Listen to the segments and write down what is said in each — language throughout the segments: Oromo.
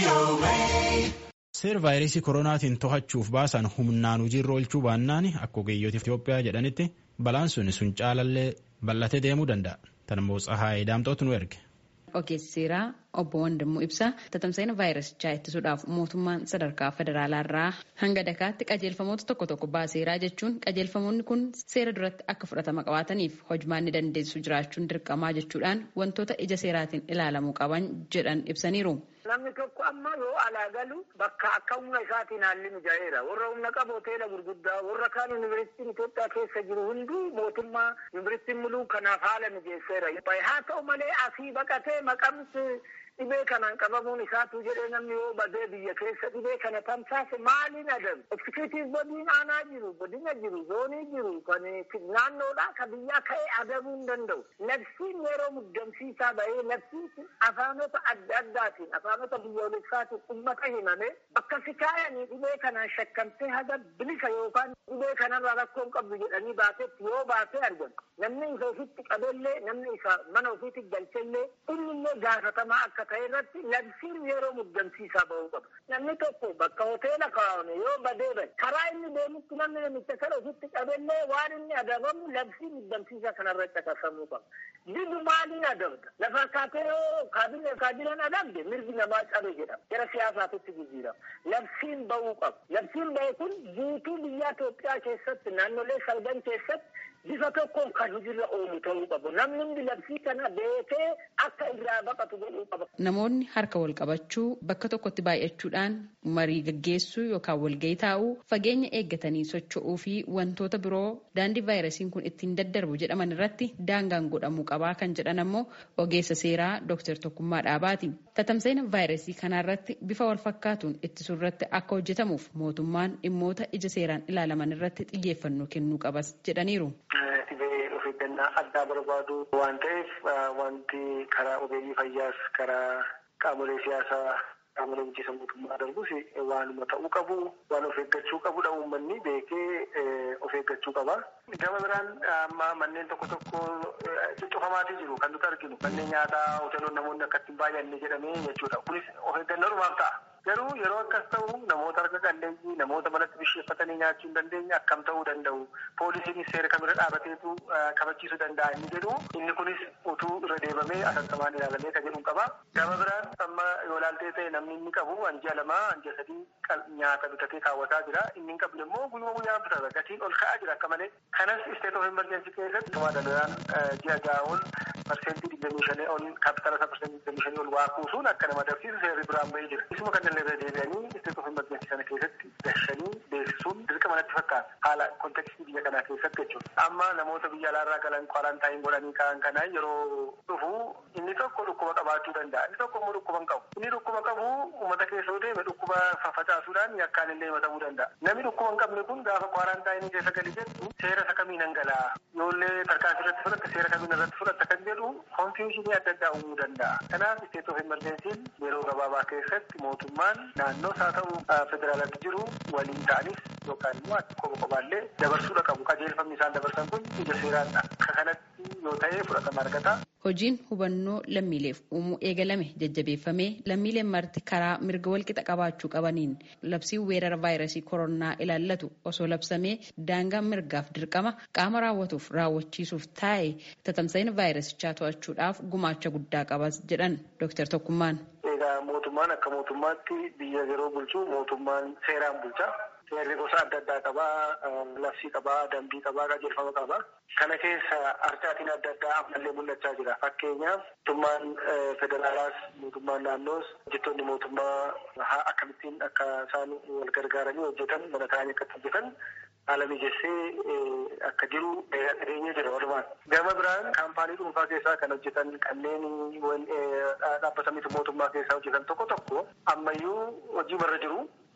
Seera vaayirasii koronaatiin to'achuuf baasan humnaan hojiirra oolchuu baannaan akka ogeeyyoota Itoophiyaa jedhanitti balaan sun sun caalallee bal'atee deemuu danda'a. Tan immoo Tsahaayii Daamtootu nu erge. Ogeessi seeraa obbo Wandimmoo ibsa tatamsa'ina vaayirasichaa ittisuudhaaf mootummaan sadarkaa federaalaa irraa hanga dakaatti qajeelfamoota tokko tokko baaseeraa jechuun qajeelfamoonni kun seera duratti akka fudhatama qabaataniif hojmaanni dandeessisu jiraachuun dirqamaa jechuudhaan wantoota ija seeraatiin ilaalamuu qaban jedhan ibsaniiru. Namni tokko amma yoo alaa galu bakka akka humna isaatiin haalli mijaa'eera. Warra humna qabu hoteela gurguddaa warra kaan yuunivarsiitiin Itoophiyaa keessa jiru hunduu mootummaa yuunivarsiitiin muluu kanaaf haala mijeesseera. Haa ta'u malee asii baqatee maqamsi dhibee kanaan qabamuun isaatu jedhee namni yoo badee biyya keessa dhibee kana tamsaase maaliin adabu? Eksikutiif bodiin aanaa jiru, godina jiru, zoonii jiru, kan naannoodhaa ka biyyaa ka'ee adabuu hin danda'u. Labsiin yeroo muddamsiisaa bahee labsiin afaanota adda addaatiin afaanota biyyoolessaatiin uummata himame bakka si kaayanii dhibee kanaan shakkamtee haga bilisa yookaan dhibee kanarraa rakkoo hin qabdu jedhanii baatetti yoo baatee argamu. Namni isa ofitti qabellee namni isa mana ofiitti galchellee innillee gaafatamaa akka ta'e irratti labsiin yeroo muddamsiisaa bahuu qaba. Namni tokko bakka hoteela kaa'ame yoo badee bade karaa inni deemutti namni namicha kana ofitti qabellee waan inni adabamu labsii muddamsiisaa kanarra caqasamuu qaba. Didu maaliin adabda? Lafa kaatee yoo kaabinee kaabineen adabde mirgi namaa cabe jedhama. Gara siyaasaatitti jijjiirama. Labsiin bahuu qaba. Labsiin bahe kun guutuu biyya Itoophiyaa keessatti naannolee salgan keessatti bifa tokkoon kan hojiirra oolu ta'uu qabu. Namni hundi labsii kana beekee akka irraa baqatu godhuu qaba. Namoonni harka wal qabachuu bakka tokkotti baay'achuudhaan marii gaggeessuu yookaan walgahii taa'uu fageenya eeggatanii socho'uu fi wantoota biroo daandii vaayirasiin kun ittiin daddarbu jedhaman irratti daangaan godhamuu qabaa kan jedhan ammoo ogeessa seeraa Dr. Tokkummaa Dhaabaati. Tatamsa'ina vaayirasii kanarratti bifa wal fakkaatuun ittisuu irratti akka hojjetamuuf mootummaan dhimmoota ija seeraan ilaalaman irratti xiyyeeffannoo kennuu qabas jedhaniiru. Dhibee of eeggannaa addaa barbaadu waan ta'eef wanti karaa ogeeyyii fayyaas karaa qaamolee siyaasaa qaamolee bulchiinsa mootummaa darbus waanuma ta'uu qabu waan of eeggachuu qabudha uummanni beekee of eeggachuu qaba. Gama biraan amma manneen tokko tokko cufamaatii jiru kan nuti arginu manneen nyaataa hoteelonni namoonni akka ittiin baay'anne jedhamee jechuudha. Kunis of eeggannoodhumaaf ta'a. Garuu yeroo akkas ta'u namoota harka qalleeyyii namoota manatti bisheeffatanii nyaachuu hin dandeenye akkam ta'uu danda'u. Poolisiin seera kamirra dhaabateetu kabachiisuu danda'a inni jedhu inni kunis utuu irra deebamee asattamaan ilaalamee kan jedhu qaba. Gama biraan amma yoo ilaaltee ta'e namni inni qabu hanji'a lamaa hanji'a sadii nyaata bitatee kaawwataa jira. Inni hin qabne immoo guyyuma guyyaan bitata gatiin ol ka'aa jira akka malee. Kanas isteet of emergensi keessatti tumaa danda'an ji'a ja'a ol parsentii digdamii shanii ol kaapitaala isaa parsentii digdamii shanii ol waa kuusuun akka nama agarsiisu seerri biraan bahee jira. Isuma kan illee deebi'anii isteet of emergensi sana keessatti gashanii beeksisuun dirqama natti fakkaata. Haala kontekstii biyya kanaa keessatti jechuudha. Amma namoota biyya alaarraa galan kwaarantaayin godhanii ka'an kanaa yeroo dhufu inni tokko dhukkuba qabaachuu danda'a. Inni tokko immoo dhukkuba hin qabu. Inni dhukkuba qabu uummata keessa yoo deeme dhukkuba facaasuudhaan yakkaan illee himatamuu danda'a. Namni dhukkuba hin qabne kun gaafa kwaaraantaayinii keessa gali jedhu seera isa kamiin hangala'a. Yoollee tarkaanfii irratti fudhatte seera kamiin irratti fudhatta kan jedhu konfiyuushinii adda addaa uumuu danda'a. Kanaaf isteet of emergensiin yeroo gabaabaa keessatti mootummaan naannoos haa ta'u federaalaatti jiru waliin ta'anis yookaan immoo qoba qobaallee dabarsuudha qabu. Qajeelfamni isaan dabarsan kun ija seeraan akka kanatti yoo ta'e fudhatama argata. Hojiin hubannoo lammiileef uumuu eegalame jajjabeeffamee lammiileen marti karaa mirga walqixa qabaachuu qabaniin labsiin weerara vaayirasii koronaa ilaallatu osoo labsamee daangaan mirgaaf dirqama qaama raawwatuuf raawwachiisuuf taa'e tatamsa'ina vaayirasichaa to'achuudhaaf gumaacha guddaa qabas jedhan Dr. Tokkummaan. Egaa mootummaan akka mootummaatti biyya yeroo bulchu mootummaan seeraan bulcha. Seerri gosa adda addaa qabaa, labsii qabaa, dambii qabaa, qajeelfama qabaa. Kana keessa harcaatiin adda addaa ammallee mul'achaa jira. Fakkeenyaaf mootummaan federaalaas, mootummaan naannoos, hojjettoonni mootummaa akkamittiin akka isaan wal gargaaranii hojjetan, mana ta'anii akka hojjetan haala mijeessee akka jiru dhageenyee jira walumaan. Gama biraan kaampaanii dhuunfaa keessaa kan hojjetan kanneen dhaabbata miti mootummaa keessaa hojjetan tokko tokko ammayyuu hojii marra jiru.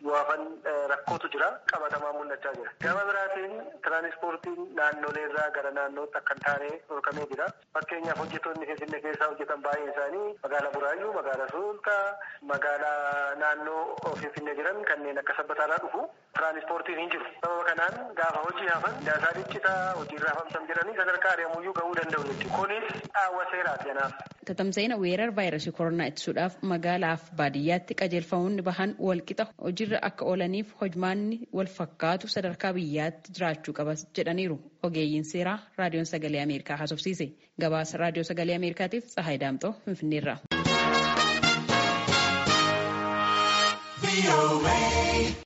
bu'aafan rakkootu jira qabatamaa mul'achaa jira. Gama biraatiin tiraanispoortiin naannolee irraa gara naannootti akka hin taane dhorkamee jira. Fakkeenyaaf hojjettoonni Finfinnee keessaa hojjetan baay'een isaanii magaalaa Buraayyuu, magaalaa Sulultaa, magaalaa naannoo Finfinnee jiran kanneen akka sabbataarraa dhufu tiraanispoortiin hin jiru. Sababa kanaan gaafa hojii hafan daasaa dhiccitaa hojiirraa hafamtan jedhanii sadarkaa ari'amuyyuu gahuu danda'u jechuudha. Kunis dhaawwa seeraati kanaaf. Tatamsa'ina weerar vaayirasii koronaa ittisuudhaaf magaalaaf baadiyyaatti qajeelfamoonni bahan walqixa hojiirra akka oolaniif hojmaanni wal fakkaatu sadarkaa biyyaatti jiraachuu qaba jedhaniiru ogeeyyiin seeraa raadiyoon sagalee ameerikaa haasofsiise gabaasa raadiyoo sagalee ameerikaatiif tsahaay daamxoo finfinneerraa.